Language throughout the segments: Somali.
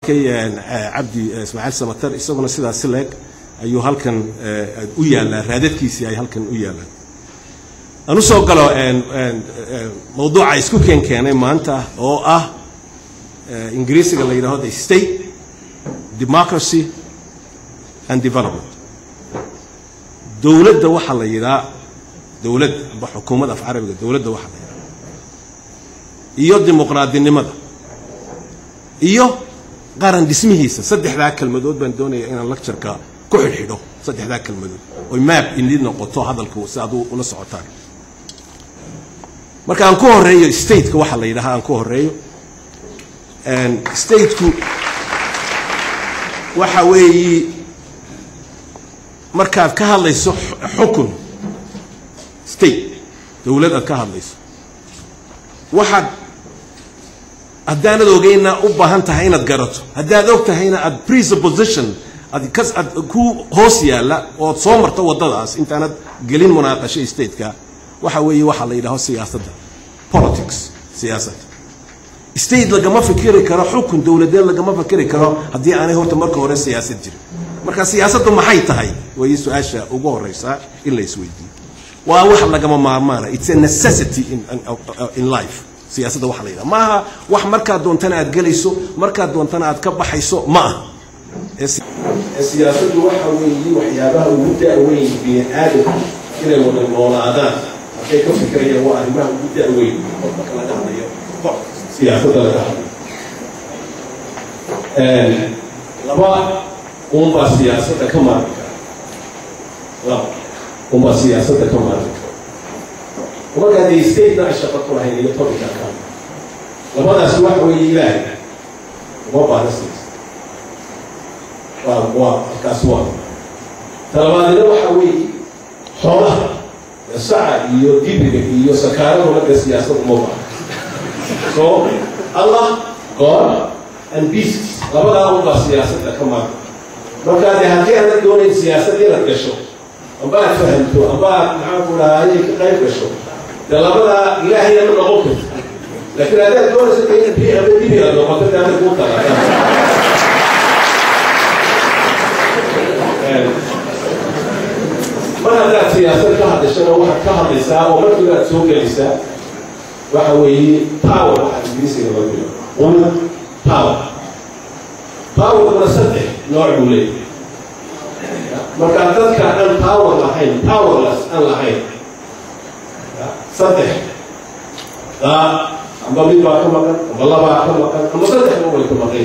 walaalkay cabdi ismaaciil samatar isaguna sidaasi leeg ayuu halkan u yaallaa raadadkiisii ay halkan u yaallaan aan u soo galo mawduuca isku keen keenay maanta oo ah ingiriisiga la yidhahdo the state democracy and development dowladda waxaa la yidhaa dowlad amba xukuumad af carabiga dowladda waxaa la yidhaha iyo dimuqraadinimada iyo qaran dhismihiisa saddexdaa kelmadood baan doonaya inaan lectureka ku xidhxidho saddexdaa kelmadood oy maap inid noqoto hadalku si aad ula socotaan marka aan ku horeeyo stateka waxaa la yidhaha aan ku horeeyo stateku waxa weeyi markaad ka hadlayso xukun state dowlad aad ka hadlayso waxaad haddaanad ogeyna u baahan tahay inaad garato haddaad og tahayna aad presupposition ad kas ad ku hoos yaalla ood soo marto waddadaas intaanad gelin munaaqasho stateka waxa weeye waxaa la yidhaho siyaasadda politics siyaasadda state lagama fikiri karo xukun dowladeed lagama fikiri karo haddii aanay horta marka hore siyaasad jirin marka siyaasaddu maxay tahay way su-aasha ugu horeysaa in la isweydiiyo waa wax lagama maarmaana it's a necessity in, in life siyaasadda waxa la yidhaha maaha wax markaad doontana aad gelayso markaad doontana aad ka baxayso ma aha siyaasaddu waxa weeye waxyaabaha ugu da-weyn bini aadamku inay wada noolaadaan hadday ka fikirayaan waa arrimaha ugu da-weyn marka laga hadlayo siyaasadda laga hadlayo laba unbaa siyaasadda ka maarmi kara laba unbaa siyaasadda ka maarmi kara markaa dee statena ay shaqo ku lahayn iyo topica ka labadaas waxa weeye ilaahay uma baahna siyaasad waa waa halkaas waa talabaadina waxa weeye xoolaha saca iyo dibiga iyo sakaaraduna dee siyaasad uma baahna so allah god and beasts labadaa unbaa siyaasadda ka maarmi markaa dee haddii aanad doonayn siyaasad inaad gasho amba aad fahamto amba aad maxaan ku dhahaa inay ka qayb gasho dee labadaa ilaahayna ma noqon karto laakiin haddaad doonaysa dee inaad bii aba dibi aad noqoto dee adag kuu talaa mar haddaad siyaasad ka hadashana waxaad ka hadlaysaa oo markiiba aad soo gelaysaa waxa weeye power waxaa ingiriisiga loo dilo qulad power powerkuna saddex nooc buu leeyahay marka dadka aan power lahayn powerless aan lahayn saddex daa amba mid baa ka maqan amba labaa ka maqan amba saddexba way ka maqan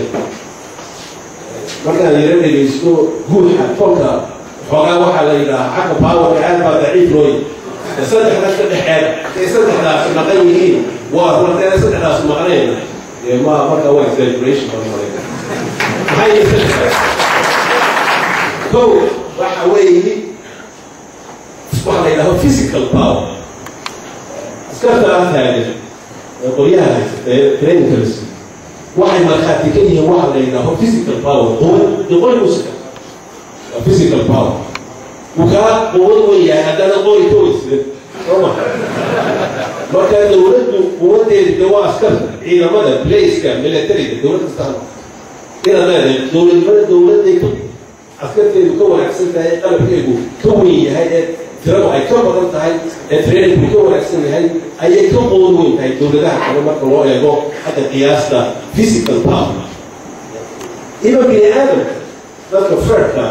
markaan yaro dhegaysto guuxa kolka xoogaa waxaa la yidhaha xagga powerka aad baa daciif looyi saddexdaas ka dhexeeda ee saddexdaas maqan yihiin waa runteena saddexdaas maqnayn ma marka waa exaggeration baan malayna maxay yihiin saddexdaas kow waxa weeye waxa la yidhaho physical power askartaa taagan ee qolyaha haysta ee trainingka la siiyo waxay markhaati ka yihiin waxa la yidhaho physical power quwad dee qori musika waa physical power wuu kaa quwad weeyahay haddana qori ka weysida sooma marka dowladdu quwadeeda dee waa askarta ciidamada blaceka militariga dowlad kastaan inaad leedahay dowladnimada dowladday ka askarteedu ka wanaagsan tahay qalabkeedu ka weyn yahay ee tiradu ay ka badan tahay ee trainingku ka wanaagsan yahay ayay ka qoon weyn tahay dowladaha kale marka loo eego hadda qiyaasta physical power iba bini aadamka dadka ferka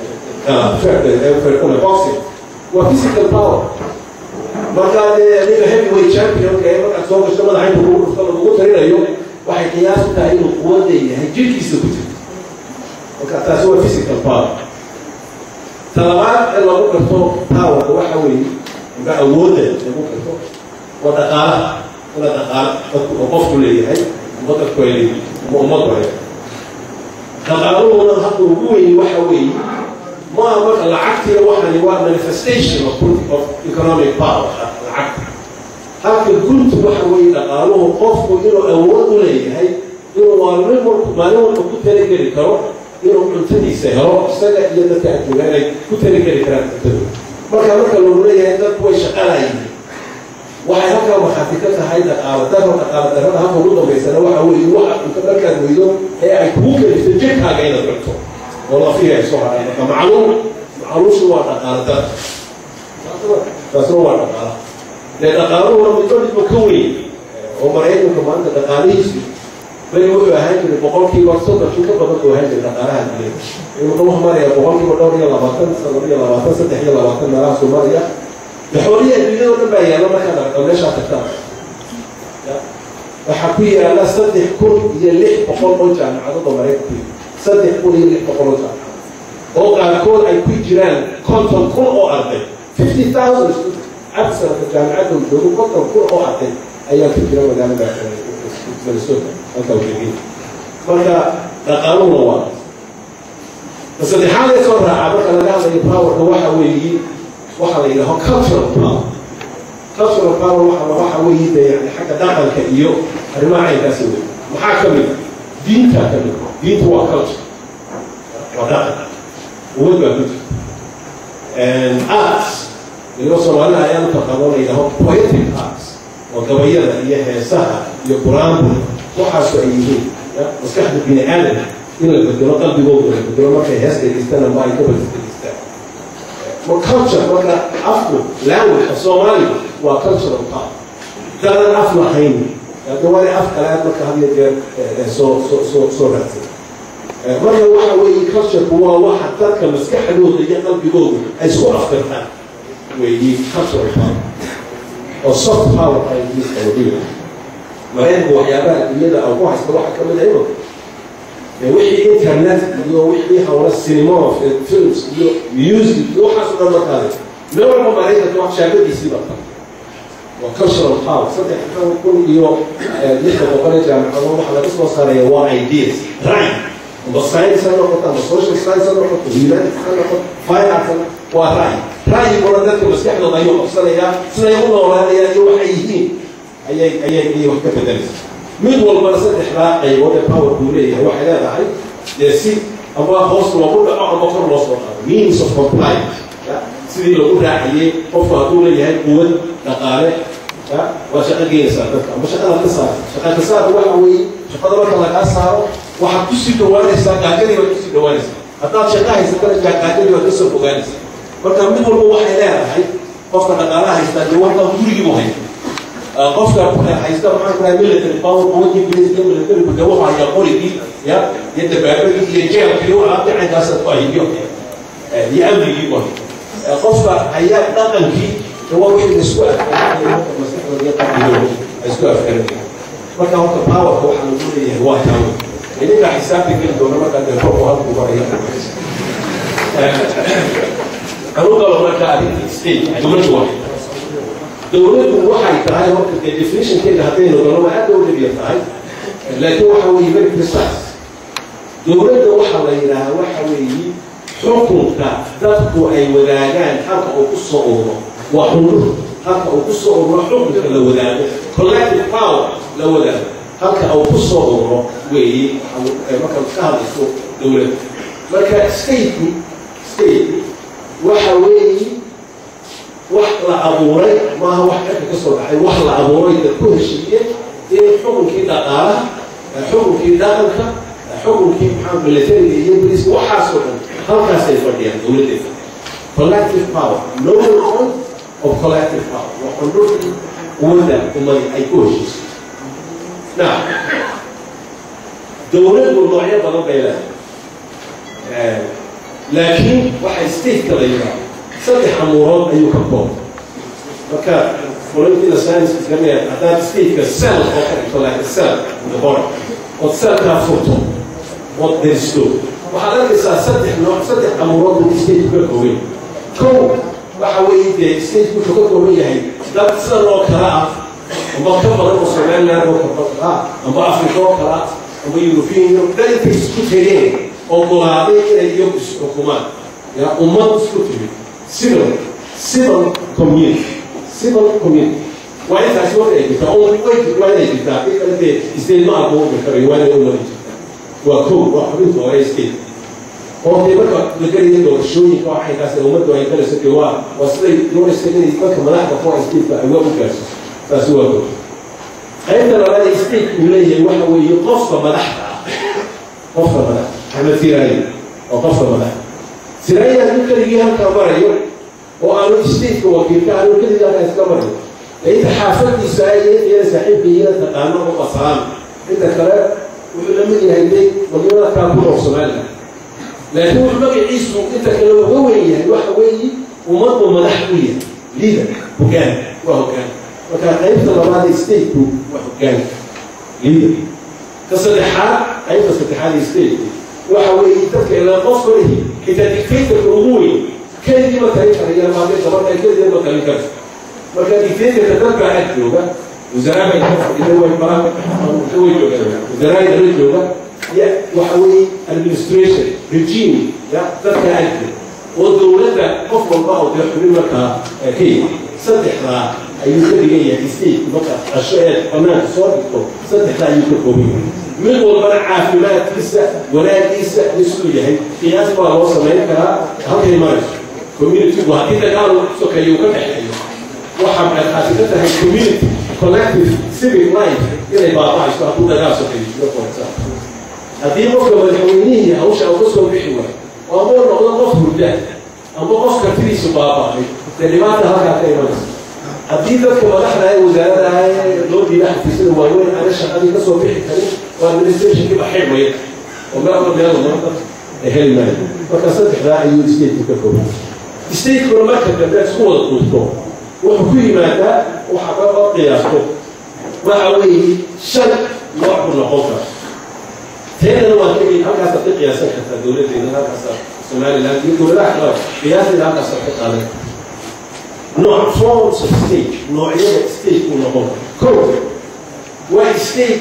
ferkuna boxing waa physical power markaa dee aniga heavyweight championka ee markaad soo gashto madaxa inta kugu dhufto lagugu tarinayo waxay qiyaas u tahay inuu quwadda yahay jirkiisa ku jirto marka taasi waa physical power talabaad ee lagu garto powerka waxa weeye amba awoodda lagu garto waa dhaqaalaha ina dhaqaala dadku oo qofku leeyahay amba dadku ay leeyihin ama ummaddu ay dhaqaaluhuna hadda ugu weyn waxa weeye maaha marka lacagtiina waxani waa manifestation of, of economic power lacagta halka guntu waxa weeye dhaqaaluhu qofku inuu awood u leeyahay inuu maalin walba maalin walba ku talageli karo inuu cuntadiisa helo isaga iyo dadka adduunya inay ku talageli karaan cuntadooda marka marka lagu leeyahay dadku way shaqalayihiin waxay halkaa markhaati ka tahay dhaqaalo daro dhaqaalo darrada halka ugu dambaysana waxa weeye waxa cunto markaad weydo ee ay kugu keliso jirkaaga inaad cunto oo lafihi ay soo haray marka macluum macluushu waa dhaqaalo dar taasna waa dhaqaala dee dhaqaaluhuna midba midba ka weyn oo maraykanka maanta dhaqaalihiisu beri wuxuu ahaan jiray boqolkiiba soddonkii ka badan buu ahaan jiray dhaqaalaha duniyada wuxuu wax maraya boqolkiiba dhowr iyo labaatan saddex iyo labaatan saddex iyo labaatan meelahaasuu maraya daxooliya adduunyada o dhan baa yaalla markaad aragto meeshaa tagtaan waxaa ku yaalla saddex kun iyo lix boqol oo jaamacadada maraykanku saddex kun iyo lix boqol oo jaamacad oo qaarkood ay ku jiraan konton kun oo arday fifty thousand cabsanka jaamacadda uu joogo konton kun oo arday ayaa ku jira magaalada minnesota halka ujeegin marka dhaqaaluhuna waa saddexaad ee soo raaca marka laga hadlayo powerka waxa weeye waxa la yidhaho cultural power cultural power waxa waxa weeye de yani xagga dhaqanka iyo arrimaha caynkaasi wey maxaa ka mid diinta ka mid diinta waa culture waa dhaqan uwad baa ku jirta arts iligo soomaalida ayaa u taqaano la yidhaho poetic arts oo gabayada iyo heesaha iyo qur-aanku waxaasu ay yihiin maskaxda bini aadam in la bedelo qalbigooda la bedelo markay hees dhegeystaan ama ay gabal dhegeystaan culture marka afku language of soomaaliga waa cultural part dadan af lahayn dawaani af kalaad marka had iyo jeer soo soo soo soo raadsan marka waxa weeye cultureku waa waxa dadka maskaxdooda iyo qalbigooda ay isku aftirtaan weeye cultural power oo soft power ay miska wadhiga maraykanku waxyaabaha adduunyada aan ku haysta waxa ka mid ah wixii internet iyo wixii hawla cinema films iyo music iyo waxaas o dhan markaade meel walba maraykanka wax shaagadiisii baa tahay waa cultural power saddex kun iyo lixda boqol ee jaamacado waxa laga soo saaraya waa ideas right amba science ha noqoto amba social science ha noqoto humanities ha noqoto fine arts waa ra'yi ra'yiguna dadka maskaxdooda ayuu qabsanayaa siday u noolaanayaan iyo waxay yihiin ayay ayay ayay wax ka bedelaysa mid walbana saddexdaa qaybood ee power buu leeyahay waxay leedahay dee si amba hoos loogu dhaco amba kor loo soo qaado means of compliance sidii lagu raaciyey qofku hadduu leeyahay quwad dhaqaale waa shaqo geenaysaa dadka amba shaqada ka saar shaqa ka saarka waxa weeye shaqada marka lagaa saaro waxaad kusii dhawaanaysaa gaajadii baad kusii dhawaanaysaa haddaad shaqa haysatana gaajadii baad kasoo fogaanaysaa marka mid walba waxay leedahay qofka dhaqaalaha haystaa dee warka gurigiibu haysta qofka haysta maxaan ku dhahay military power quwadii ingiriiska military de wuxuu hayaa qorigii ya iyo dabaabadii iyo jeelkii waxa gacankaas ku hayiyo iyo amnigii wahay qofka hayaa dhaqankii de waa wixii la isku afkaranaya maskaxdooda iyo qalbigooda ay isku afkaranaya marka horta powerka waxaa lagu leeyahay waa taawo idinkaa xisaabta geli doona markaa dee korku halku baraya anu galo marka arrinta state dowladdu wahay dowladdu waxay tahay horta dee definitionkeeda haddaynu galo waa aad u dhibyar tahay laakiin waxa weeye very precise dowladda waxaa la yidhaahaa waxa weeye xukunka dadku ay wadaagaan halka uu ku soo ururo waa xundur halka uu ku soo ururo xukunka la wadaago collective power la wadaago halka uu ku soo ururo weeye marka ka hadlayso dowladda marka stateku state waxa weeye wax la abuuray maaha wax cirka ka soo dhacay wax la abuuray dad ku heshiiye in xukunkii dhaqaalaha xukunkii dhaqanka xukunkii maxaa militariga iyo boliiska waxaasoo dhan halkaasay fadhiyaan dowladday fadhiyaan collective power no point of collective power waa xundhurkii quwadda umay ay ku heshiisay now dowladdu noocyo badan bay leedahay laakiin waxay stateka la yidhaahdo saddex amuurood ayuu ka koobay marka fulintiina science islamia haddaad stateka cell oo ka dhigto like cell the body ood cellkaa furto ood deristo waxaad arkaysaa saddex nooc saddex amuurood buu stateku ka koobay kow waxa weeye dee stateku wuxuu ka kooban yahay dad sidan oo kala ah amba ka badan oo somaliland oo kala ah amba africa oo kala ah amba european union dad intay isku tegeen ogolaaday inay iyagu isxukumaan yaa ummad isku timid civil civil community civil community waa intaasi waa inay jirtaa oo way waa inay jirtaa in kale dee state ma abuurmi karayo waa inay umadi jirtaa waa kow waa xubinta hore state oo dee marka la gelaya doorashooyinka waxaykaas ummaddu ay galayso dee waa waa siday doonaysa inay dadka madaxda ku ay stateka ay waa u gaarsiiso taasi waa go qaybta labaad ee state uu leeyahay waxa weeye qofka madaxda ah qofka madaxda axmed siraayi oo qofka madaxda siraayi hadduu keligii halkaa marayo oo aanu stateka wakiilka aanu keligii halkaa iska marayo inta xaafadiisa iyo saaxiibkiina taqaano oo basaan inta kale wuxuu la mid yahay day wadamada kala ku nool somaliland laakiin wuxuu magaciisu inta kale uga weyn yahay waxa weeye ummaddu madax u yahay leader hogaan waa hogaan marka qaybta labaad ee stateku waa hogaan leader ka saddexaad qaybta saddexaad ee stateku waxa weeye dadka ilaa qof kalihi xitaa dictatorka ugu weyn keligii ma talin karaya maadee gabadha keligii ma talin karto marka dictatorka dadka ag jooga wasaaraa bay ka fadhida way baran way joogaan wasaaraa dala jooga ya waxa weeye administration regime ya dadka ag jooga oo dowladda qof walba oo dee xubin markaa ka yimid saddexdaa ayuu ka dhigan yahay state marka qasho ee banaanka soo dhigto saddexdaa ayuu ka kooban yahay mid walbana caafimaadkiisa wanaagiisa isuu yahay qiyaas baa loo samayn karaa halkay marayso communitygu haddii dagaal wax sokeeyo uu ka dhexeeyo waxa markaasi ka tahay community collective civic life inay baaba'ayso hadduu dagaal sokeeyo for example haddii qofka madaxweynihii hawsha uga soo bixi waayo oo ama noqdo qof hurda ama qof kartidiisu baaba'ay dee dhibaata halkaa ka imanaysa haddii dadka madaxda ee wasaaradaha ee loo diida xafiisyada waaweyn ana shaqadii kasoo bixi karin oo administrationkii baxay maya oo meelba meel marka ay heli maayo marka saddexdaa ayuu stateka ka kooban statekuna marka dambe isku wada duubto wuxuu ku yimaadaa waxa ka qiyaasto waxa weeye shan nooc buu noqon kara teedana waa ka halkaasa ka qiyaasan kartaa dowladdeena halkaasa somaliland iyo dowladaha kale qiyaasteeda halkaasa ka qaadan nooc forms of state noocyada state uu noqon karo ko waa state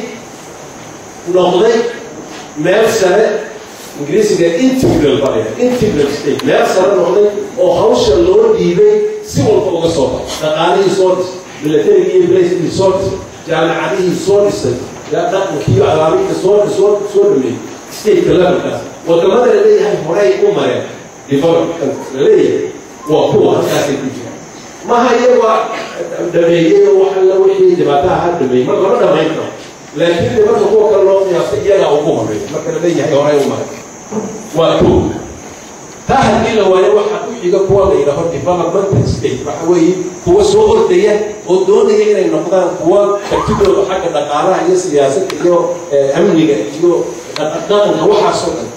noqday meel sare ingiriisiga integral baa integral state meel sare noqday oo hawsha loo dhiibay si walba uga soo baxo dhaqaalihii soo dhis milatarigii iyo blacekii soo dhisay jaamacadihii soo dhisay dhaqankii alaabinta soo soo soo dhameeyey stateka levelkaas wadamada la leeyahay horay u mareen development la leeyahay waa kuwa halkaasay ku jiraan maha iyaga dhameeyey wax alla wixii dhibaataha ha dhameeyey marka lama dhamayn karo laakiin de marka kuwa kale loo qiyaastay iyagaa ugu horeeya marka la leeyahay horay u maray waa ko taa haddii la waayo waxaa ku xiga kuwa la yidhaaho developmental state waxa weeye kuwa soo ordaya oo doonaya inay noqdaan kuwa kartidooda xagga dhaqaalaha iyo siyaasadda iyo amniga iyo dhaqanka waxaasoo dhan